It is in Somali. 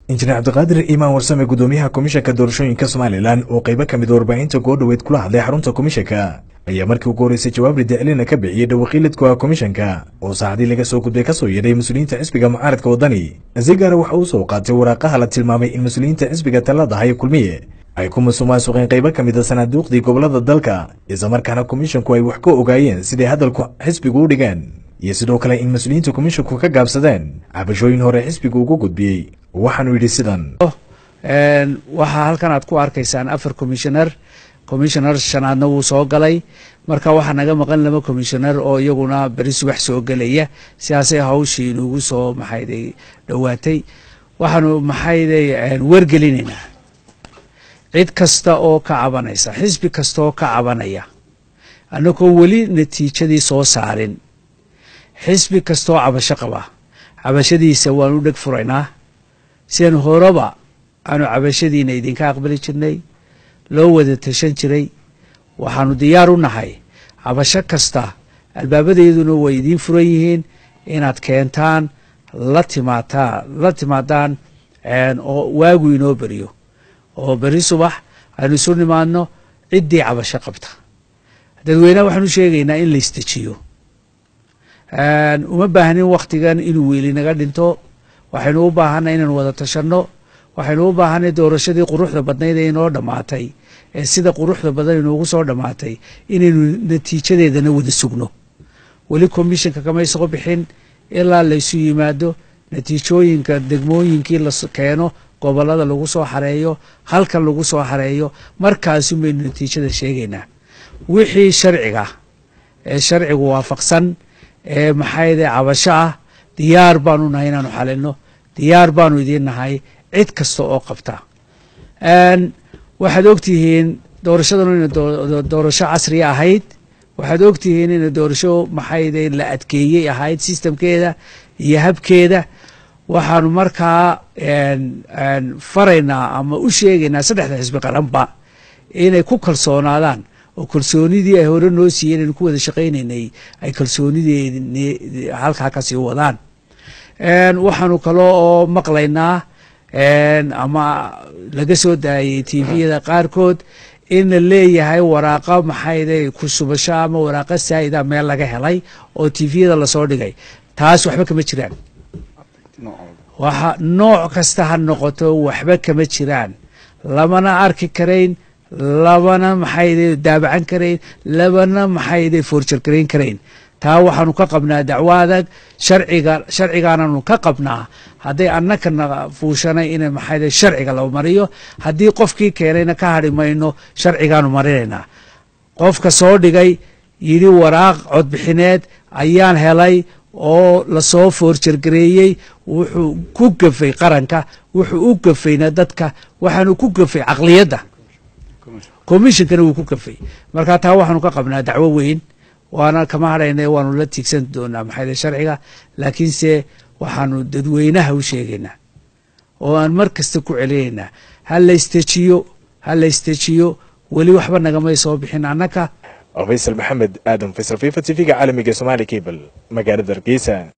injineer cabdiqaadir iimaan warsame gudoomiyaha komishanka doorashooyinka somalilan oo qaybo ka mid warbaahinta goodhoweyd kula hadlay xarunta komishanka ayaa markii ugu horreysay jawaab ridicilina ka bixiyey dhawaqiilidka komishanka oo saacadii laga soo gudbay kasoo yeedhay mas-uuliyiinta xisbiga mucaaradka waddani si gaara waxa uu soo qaatay waraaqaha la tilmaamay in mas-uuliyiinta xisbiga talada haya kulmiye ay ku musuqmaasuqeen qaybo ka mid a sanaaduuqdii gobolada dalka islamarkaana komishanku ay wax ka ogaayeen siday hadalku xisbigu u dhigeen iyo sidoo kale in mas-uuliyiinta komishanku ka gaabsadeen cabashooyin hore xisbigu ugu gudbiyey waxaanu yidhi sidan waxaa halkan aad ku arkaysaan afar commissioner commissioner shanaadna wuu soo galay marka waxaa naga maqan laba commissioner oo iyaguna beri subax soo gelaya sidaasay hawshii inugu soo maxayday dhowaatay waxaanu maxayday wargelinaynaa cid kasta oo ka cabanaysa xisbi kasta oo ka cabanaya annagoo weli natiijadii soo saarin xisbi kastaoo cabasho qaba cabashadiisa waanu u dheg furaynaa sidan horeba aanu cabashadiina idinka aqbali jirnay loo wada tashan jiray waxaanu diyaar u nahay cabasho kasta albaabadeeduna way idiin furan yihiin inaad keentaan la timaataa la timaadaan oo waagu inoo beriyo oo beri subax aynu isu nimaadno ciddii cabasho qabta dadweyneha waxaanu sheegaynaa in la istejiyo uma baahnin wakhtigan inuu weeli naga dhinto waxaynu u baahanay inaynu wada tashanno waxaynu u baahanay doorashadii quruxda badnayd ee inoo dhammaatay ee sida quruxda badan inoogu soo dhammaatay inaynu natiijadeedana wada sugno weli commissionka kamay soo bixin ilaa laysu yimaado natiijooyinka degmooyinkii la keeno gobolada lagu soo xareeyo halkan lagu soo xareeyo markaasun baynu natiijada sheegaynaa wixii sharciga ee sharcigu waafaqsan ee maxayde cabasho ah diyaar baanu nahay inaanu xalino diyaar baanu idiin nahay cid kasta oo qabta waxaad ogtihiin doorashadanu ina doorasho casriya ahayd waxaad ogtihiin ina doorasho maxayde la adkeeyey ahayd sistamkeeda iyo habkeeda waxaanu markaa faraynaa ama u sheegaynaa saddexda xisbi qaranba inay ku kalsoonaadaan oo kalsoonidii ay hore noo siiyeen aynu ku wada shaqaynaynay ay kalsoonidii halkaa kasii wadaan waxaanu kalo oo maqlaynaa ama laga soo daayay tviyada qaarkood in la leeyahay waraaqa maxayde ku shubasho ama waraaqa saa'ida meel laga helay oo tviyada lasoo dhigay taas waxba kama jiraan waxa nooc kasta ha noqoto waxba kama jiraan lamana arki karayn labana maxayde daabacan karayn labana maxayde foorjargarayn karayn taa waxaanu ka qabnaa dacwo adag sharciga sharcigaananu ka qabnaa hadday annakana fuushanay in maxayde sharciga la mariyo haddii qofkii keenayna ka hadhi mayno sharcigaanu marinaynaa qofka soo dhigay yidhi waraaq codbixineed ayaan helay oo lasoo foorjargareeyey wuxuu ku gafay qaranka wuxuu u gafayna dadka waxaanu ku gafay caqliyadda commissionkana wuu ku gafay marka taa waxaanu ka qabnaa dacwo weyn waana kama hadhayna waanu la tiigsan doonaa maxayde sharciga laakiinse waxaanu dadweynaha u sheegaynaa oo aan mar kasta ku celinaynaa ha la istejiyo ha la istejiyo weli waxba nagamay soo bixin annaka faysal maxamed aadan faysal fifa t v-ga caalamiga somaali cable magaalada hargeysa